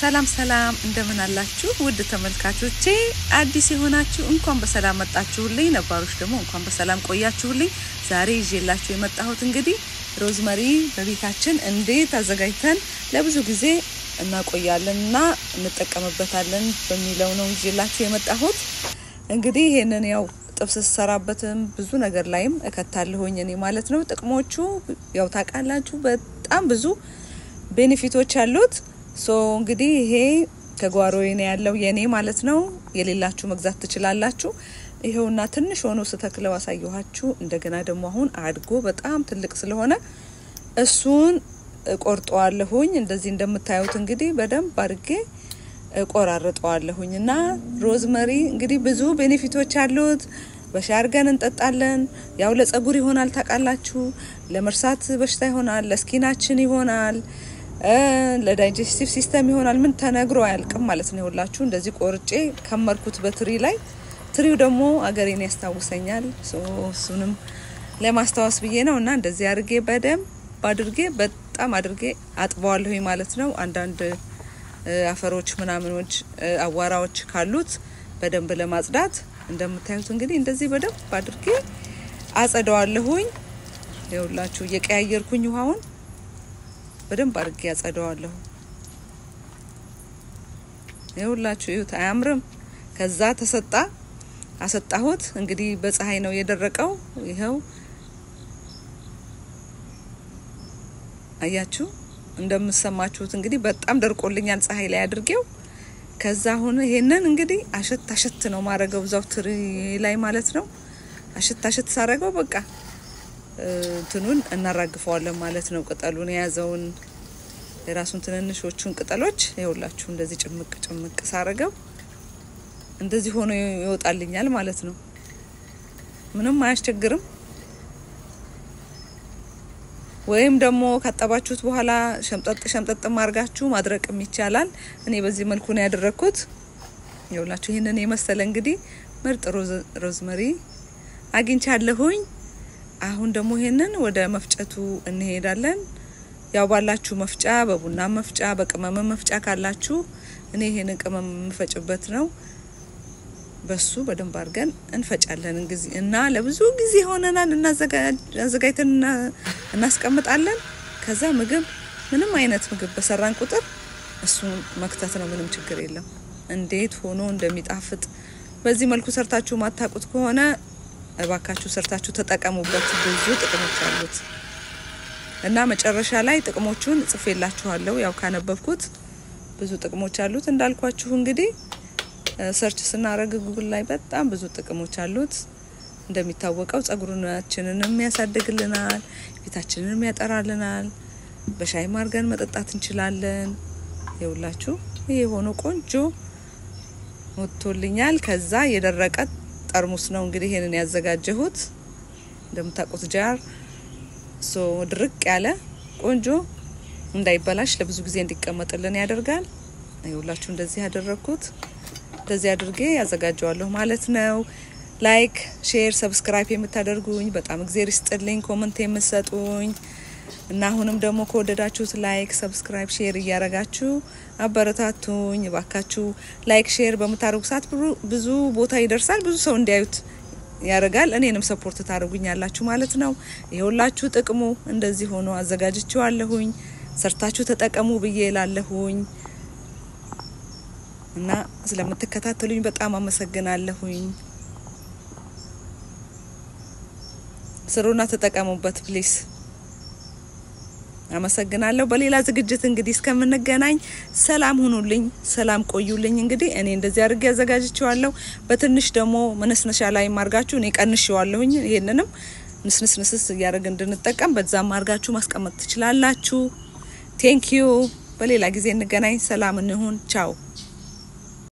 ሰላም ሰላም፣ እንደምን አላችሁ ውድ ተመልካቾቼ? አዲስ የሆናችሁ እንኳን በሰላም መጣችሁልኝ፣ ነባሮች ደግሞ እንኳን በሰላም ቆያችሁልኝ። ዛሬ ይዤላችሁ የመጣሁት እንግዲህ ሮዝመሪ በቤታችን እንዴት አዘጋጅተን ለብዙ ጊዜ እናቆያለን እና እንጠቀምበታለን በሚለው ነው ይዤላችሁ የመጣሁት። እንግዲህ ይሄንን ያው ጥብስ ስሰራበትም ብዙ ነገር ላይም እከታለሁኝ እኔ ማለት ነው። ጥቅሞቹ ያው ታውቃላችሁ፣ በጣም ብዙ ቤኔፊቶች አሉት። ሶ እንግዲህ ይሄ ከጓሮዬ ነው ያለው የኔ ማለት ነው። የሌላችሁ መግዛት ትችላላችሁ። ይኸውና ትንሽ ሆኖ ስተክለው አሳየኋችሁ። እንደገና ደግሞ አሁን አድጎ በጣም ትልቅ ስለሆነ እሱን እቆርጠዋለሁኝ። እንደዚህ እንደምታዩት እንግዲህ በደንብ አድርጌ እቆራርጠዋለሁኝ እና ሮዝመሪ እንግዲህ ብዙ ቤኔፊቶች አሉት። በሻይ አድርገን እንጠጣለን። ያው ለጸጉር ይሆናል ታውቃላችሁ፣ ለመርሳት በሽታ ይሆናል፣ ለስኪናችን ይሆናል፣ ለዳይጀስቲቭ ሲስተም ይሆናል። ምን ተነግሮ አያልቅም ማለት ነው። ይኸውላችሁ እንደዚህ ቆርጬ ከመርኩት በትሪ ላይ። ትሪው ደግሞ አገሬን ያስታውሰኛል። እሱንም ለማስታወስ ብዬ ነው እና እንደዚህ አድርጌ በደንብ አድርጌ በጣም አድርጌ አጥበዋለሁኝ ማለት ነው። አንዳንድ አፈሮች ምናምኖች አዋራዎች ካሉት በደንብ ለማጽዳት እንደምታዩት እንግዲህ እንደዚህ በደንብ አድርጌ አጸደዋለሁኝ። ይኸውላችሁ እየቀያየርኩኝ ውሃውን በደንብ አድርጌ አጸደዋለሁ። ይኸውላችሁ እዩት፣ አያምርም? ከዛ ተሰጣ አሰጣሁት። እንግዲህ በፀሐይ ነው የደረቀው። ይኸው አያችሁ እንደምሰማችሁት እንግዲህ በጣም ደርቆልኛል ፀሐይ ላይ አድርጌው። ከዛ አሁን ይሄንን እንግዲህ አሸት አሸት ነው ማረገው እዛው ትሪ ላይ ማለት ነው። አሸት አሸት ሳረገው በቃ እንትኑን እናራግፈዋለን ማለት ነው። ቅጠሉን የያዘውን የራሱን ትንንሾቹን ቅጠሎች ይኸውላችሁ እንደዚህ ጭምቅ ጭምቅ ሳረገው እንደዚህ ሆኖ ይወጣልኛል ማለት ነው። ምንም አያስቸግርም። ወይም ደግሞ ካጠባችሁት በኋላ ሸምጠጥ ሸምጠጥ ማርጋችሁ ማድረቅም ይቻላል። እኔ በዚህ መልኩ ነው ያደረግኩት። ይኸውላችሁ ይህንን የመሰለ እንግዲህ ምርጥ ሮዝመሪ አግኝቻለሁኝ። አሁን ደግሞ ይሄንን ወደ መፍጨቱ እንሄዳለን። ያው ባላችሁ መፍጫ፣ በቡና መፍጫ፣ በቅመም መፍጫ ካላችሁ እኔ ይሄንን ቅመም የምፈጭበት ነው። በሱ በደንብ አድርገን እንፈጫለን ጊዜ እና ለብዙ ጊዜ ሆነናል እናዘጋጅተን እናስቀምጣለን። ከዛ ምግብ ምንም አይነት ምግብ በሰራን ቁጥር እሱን መክተት ነው፣ ምንም ችግር የለም። እንዴት ሆኖ እንደሚጣፍጥ በዚህ መልኩ ሰርታችሁ ማታቁት ከሆነ እባካችሁ ሰርታችሁ ተጠቀሙበት። ብዙ ጥቅሞች አሉት እና መጨረሻ ላይ ጥቅሞቹን ጽፌላችኋለሁ። ያው ካነበብኩት ብዙ ጥቅሞች አሉት እንዳልኳችሁ እንግዲህ ሰርች ስናደርግ ጉግል ላይ በጣም ብዙ ጥቅሞች አሉት። እንደሚታወቀው ጸጉራችንንም ያሳድግልናል፣ ፊታችንንም ያጠራልናል። በሻይ ማርገን መጠጣት እንችላለን። ይኸውላችሁ ይሄ ሆኖ ቆንጆ ወጥቶልኛል። ከዛ የደረቀ ጠርሙስ ነው እንግዲህ ይሄንን ያዘጋጀሁት እንደምታውቁት ጃር ሶ ድርቅ ያለ ቆንጆ እንዳይበላሽ ለብዙ ጊዜ እንዲቀመጥልን ያደርጋል። ይኸውላችሁ እንደዚህ ያደረግኩት እንደዚህ አድርጌ ያዘጋጀዋለሁ ማለት ነው። ላይክ፣ ሼር፣ ሰብስክራይብ የምታደርጉኝ በጣም እግዜር ይስጥልኝ። ኮመንት የምትሰጡኝ እና አሁንም ደግሞ ከወደዳችሁት ላይክ፣ ሰብስክራይብ፣ ሼር እያረጋችሁ አበረታቱኝ እባካችሁ። ላይክ ሼር በምታደርጉ ሰዓት ብዙ ቦታ ይደርሳል፣ ብዙ ሰው እንዲያዩት ያደርጋል። እኔንም ሰፖርት ታደርጉኛላችሁ ማለት ነው። ይኸውላችሁ ጥቅሙ እንደዚህ ሆኖ አዘጋጅቼዋለሁኝ። ሰርታችሁ ተጠቀሙ ብዬ ላለሁኝ እና ስለምትከታተሉኝ በጣም አመሰግናለሁኝ። ስሩና ተጠቀሙበት ፕሊስ። አመሰግናለሁ። በሌላ ዝግጅት እንግዲህ እስከምንገናኝ ሰላም ሁኑልኝ፣ ሰላም ቆዩልኝ። እንግዲህ እኔ እንደዚህ አድርጌ አዘጋጅቼዋለሁ። በትንሽ ደግሞ መነስነሻ ላይ ማርጋችሁ እኔ ቀንሼዋለሁኝ። ይሄንንም ንስንስንስስ እያደረግ እንድንጠቀም በዛም አርጋችሁ ማስቀመጥ ትችላላችሁ። ቴንኪዩ። በሌላ ጊዜ እንገናኝ። ሰላም እንሁን። ቻው